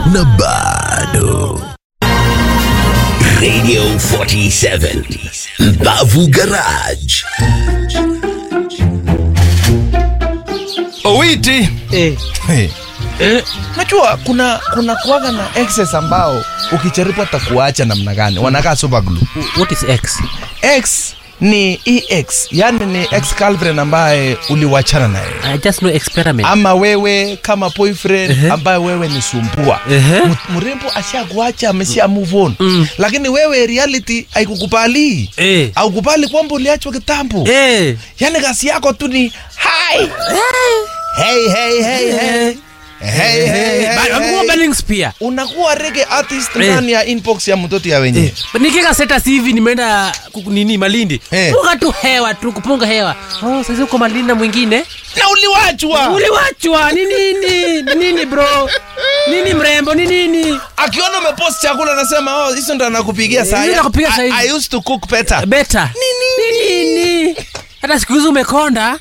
na bado Radio 47 Mbavu Garage. Owiti. Eh, Hey. eh, Najua kuna kuna kuwaga na exes ambao ukijaribu atakuacha namna gani wanakaa super glue. what is X? Ex ni ex, yani ni ex girlfriend ambaye uliwachana naye I just know experiment. ama wewe kama boyfriend Ehe. ambaye wewe ni sumbua Ehe. M- mrembo ashakuacha amesha move on Mm. lakini wewe reality haikukubali Eh. haukubali kwamba uliachwa kitambo Eh. yani kasi yako tu ni hi hey hey hey hey hey hey Ba- hey amekuwa hey Bellings pia. unakuwa reggae artist Eh. ndani ya inbox ya mtoto ya wenyewe Nikika status hivi nimeenda kuku- nini Malindi. Eh. Punga tu hewa tu kupunga hewa. Oh, sasa uko Malindi na mwingine. na uliwachwa Uliwachwa ni nini? Ni nini bro? Nini mrembo? Ni nini? akiona umepost chakula anasema oh hizo ndo anakupigia saa Hizo nakupigia saa I, hizi. I used to cook better Beta. Ni nini? Hata siku hizi umekonda.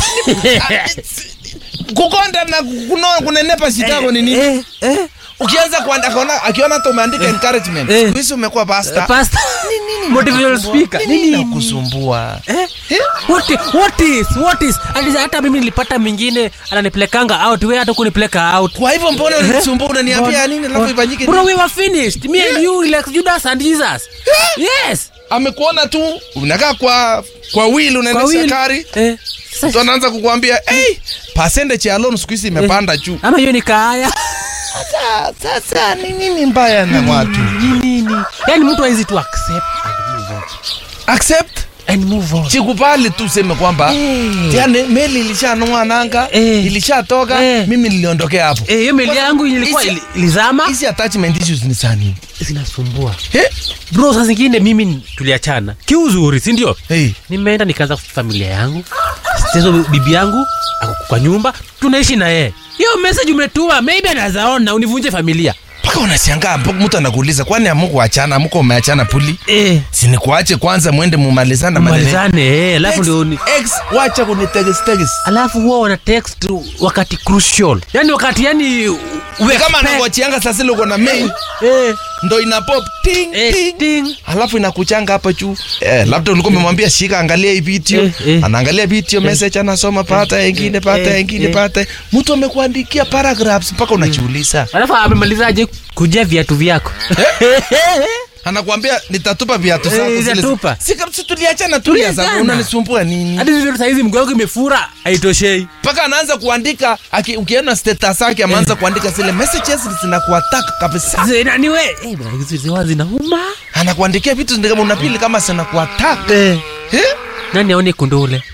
kukonda na kuno, kunenepa shitako ni nini Eh, eh. ukianza kuanda akaona akiona hata umeandika encouragement Eh. siku hizi umekuwa pasta Pastor. Motivational speaker. Ni nini nini? nakusumbua Eh? Eh? What, i- what is what is Ati- hata mimi nilipata mwingine ananipelekanga out we hata kunipeleka out kwa hivyo mbona unisumbua unaniambia nini alafu ifanyike bro nini? we were finished me and you like Judas and Jesus yes amekuona tu unakaa kwa kwa wheel kwa unaendesha wheel. gari eh, mtu sasa, anaanza kukuambia hey, percentage ya loan siku hizi imepanda juu ama hiyo ni kaya sasa sasa ni nini mbaya na watu ni nini yani mtu hawezi tu accept and move on accept and move on chikubali tu useme kwamba Eh. yani meli ilishanoa nanga Eh. ilishatoka Eh. mimi niliondokea hapo eh hiyo meli yangu ilikuwa Hizi- ili- ilizama hizi attachment issues ni saa nini zinasumbua Eh? bro saa zingine mimi tuliachana kiuzuri si ndio Hey. nimeenda nikaanza familia yangu tezo bibi yangu ako kwa nyumba tunaishi na yeye hiyo message umetuma maybe anazaona univunje familia mpaka unashangaa mpaka mtu anakuuliza kwani amukuachana amuko umeachana puli eh sinikuache kwanza mwende mumalizana maneno malizane eh alafu ndio ni ex wacha kunitegesteges alafu huwa wana text wakati crucial yani wakati yani Ni kama anakuachianga sasa ile uko na mail eh, ndo ina pop ting eh, ting ting. alafu inakuchanga hapa juu eh, labda ulikuwa umemwambia shika angalia hii video Eh, eh. anaangalia video message anasoma pata ingine pata eh, ingine eh. pata mtu amekuandikia paragraphs mpaka unajiuliza alafu amemalizaje kujia viatu vyako anakuambia nitatupa viatu Eh, zako zile- nitatupa. si kabisa tuliachana tulia sasa Tuliachana. unanisumbua nini hadi hivyo saizi mguu wangu imefura haitoshei mpaka anaanza kuandika aki, ukiona status yake ameanza kuandika zile messages zinakuattack kabisa zinaniwe eh, bwana, hizi ziwa zinauma anakuandikia vitu ni kama unapili kama zinakuattack eh. eh? nani aone kundule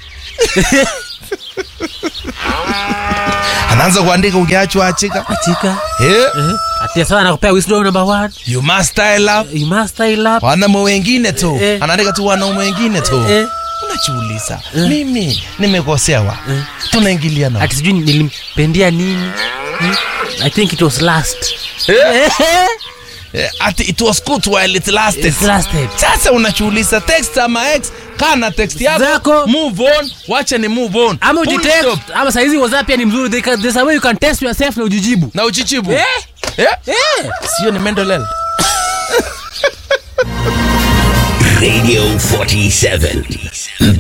anaanza kuandika ukiachwa achika achika eh? eh. atia sawa nakupea wisdom number one you must style up you must style up wanaume wengine tu Eh. anaandika tu wanaume wengine tu eh. unajiuliza mimi nimekosewa tunaingiliana ati sijui nilimpendia nini hmm? i think it was last Eh, ati it was good while it lasted It's lasted. sasa unachuuliza text ama ex kana text yako Zako. move on wacha ni move on ama Full ujitext stop. ama saizi whatsapp pia ni mzuri They can- there's a way you can test yourself na ujijibu na uchichibu eh? eh? Eh. sio ni mental health Radio 47